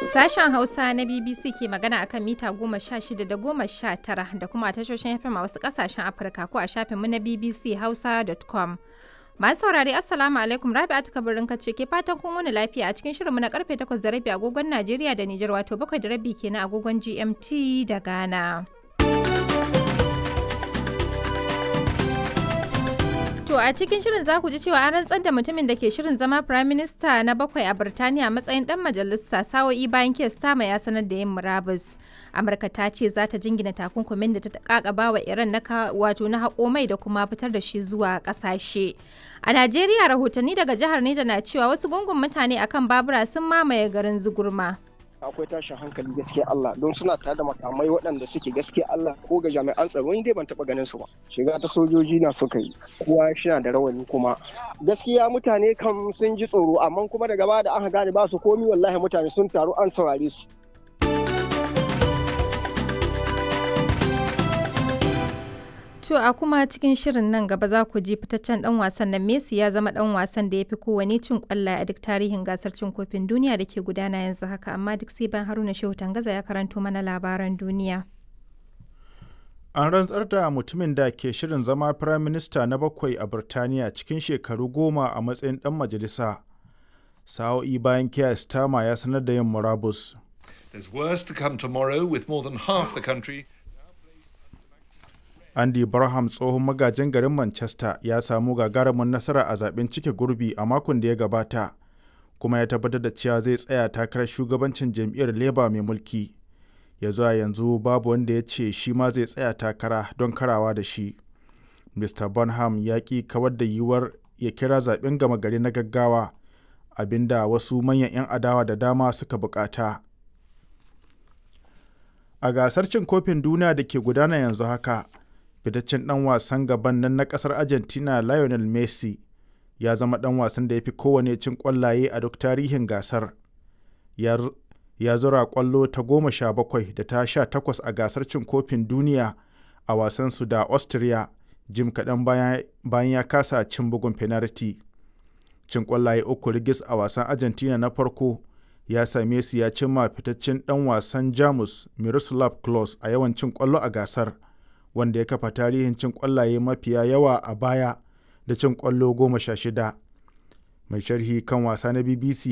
Sashen Hausa na BBC ke magana akan mita goma sha shida da goma sha tara da kuma a tashoshin FM a wasu kasashen Afirka ko a shafinmu na BBC Hausa.com. Masu saurari Assalamu alaikum Rabi'atu Kabirin kace ke fatan kun wani lafiya a cikin shirinmu na karfe 8 da rabi agogon Najeriya da Nijar wato 7 da rabi kenan agogon GMT da Ghana. To a cikin shirin za ku ji cewa an rantsar da mutumin da ke shirin zama Prime Minister na bakwai a Birtaniya matsayin dan majalisa sa'o'i bayan kes tama ya sanar da yin murabus. Amurka ta ce za ta jingina takunkumin da ta kakaba wa Iran na wato na haƙo mai da kuma fitar da shi zuwa ƙasashe. A Najeriya rahotanni daga jihar Neja na cewa wasu gungun mutane akan babura sun mamaye garin Zugurma. akwai tashin hankali gaskiya Allah don suna tare da makamai waɗanda suke gaskiya Allah ko ga jami'an tsaro ni dai ban taɓa ganin su ba shiga ta sojoji na suka yi kowa shina da rawani kuma gaskiya mutane kam sun ji tsoro amma kuma daga baya da aka gane ba su komi wallahi mutane sun taru an saurare su To a kuma cikin shirin nan gaba za ku ji fitaccen dan wasan nan Messi ya zama dan wasan da ya fi kowane cin kwallaye a duk tarihin gasar cin kofin duniya da ke gudana yanzu haka amma duk sai ban Haruna Shehu Tangaza ya karanto mana labaran duniya. An rantsar da mutumin da ke shirin zama Firayim Minista na bakwai a Birtaniya cikin shekaru goma a matsayin dan majalisa. Sa'o'i bayan Keir Starmer ya sanar da yin murabus. There's worse to come tomorrow with more than half the country Andy Barham tsohon magajin garin Manchester ya samu gagarumin nasara a zaben cike gurbi a makon da ya gabata, kuma ya tabbatar da cewa zai tsaya takarar shugabancin jam'iyyar Labour mai mulki. Ya zuwa yanzu babu wanda ya ce shi ma zai tsaya takara don karawa da shi. Mr. Bonham ya ƙi kawar da yiwuwar ya kira zaben gama gari na gaggawa, abinda wasu manyan 'yan adawa da dama suka bukata. A gasar cin kofin duniya da ke gudana yanzu haka, fitaccen dan wasan gaban nan na kasar argentina lionel messi ya zama dan wasan da ya fi kowane cin kwallaye a duk tarihin gasar ya zura kwallo ta goma sha bakwai da ta sha takwas a gasar cin kofin duniya a wasansu da austria jim kaɗan bayan ya kasa cin bugun penalty cin kwallaye uku rigis a wasan argentina na farko ya same su ya cimma fitaccen dan wasan jamus miroslav klose a yawan cin kwallo a gasar wanda ya kafa tarihin cin kwallaye mafiya yawa a baya da cin kwallo goma sha shida mai sharhi kan wasa na bbc